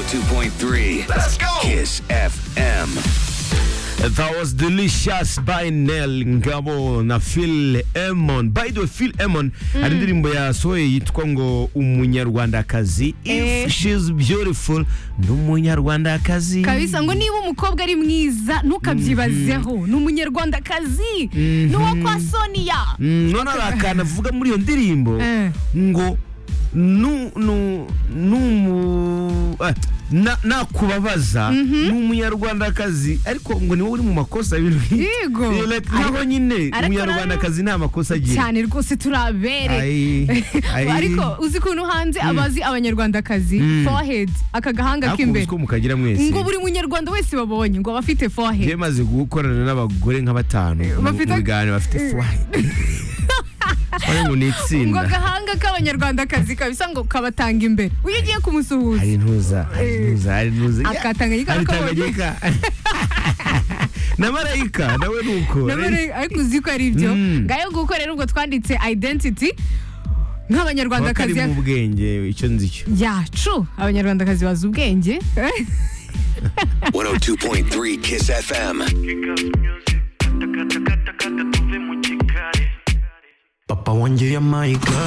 102.3. Let's go. Kiss FM. That was Delicious by Nell Ngabo na Phil Emmon. By the way, Phil Emmon hari indirimbo yasohoye yitwa ngo Umunyarwandakazi. Eh. If she's beautiful, ni Umunyarwandakazi. kabisa ngo niba umukobwa ari mwiza ntukabyibazeho ni umunyarwandakazi ni uwo kwa soniya Mm, none hari akantu avuga muri iyo ndirimbo Eh. ngo nu- nu- numu- eh, na- nakubabaza ni umunyarwandakazi ariko ngo ni wowe uri mu makosa ibintu nk'ibyo. Yego. Eh, like, naho nyine Ariko umunyarwandakazi nta makosa agira cyane rwose turabere Ai, ai. ariko uzi ukuntu hanze abazi abanyarwandakazi Mm. forehead aka gahanga Ariko ubuzi k'imbere ko mukagira mwese ngo buri munyarwanda wese babonye ngo aba afite njye forehead maze gukorana n'abagore nka batanu mu Bafite- mu biganiro bafite fwayi Wagira ngo ni ngo itsinda agahanga k'abanyarwandakazi kabisa ngo kabatanga imbere uyu ugiye kumusuhuza hari intuza hari intuza hari intuza akatanganyika hari akabonye. tanganyika na marayika nawe ni uko Nabonye- ariko uzi ko ari ibyo Mm. ngayo nguko rero ubwo twanditse identity nk'abanyarwandakazi bakari mu bwenge icyo nzi cyo yacu abanyarwandakazi bazi ubwenge 102.3 Kiss FM. Papa wanjye yampaye igare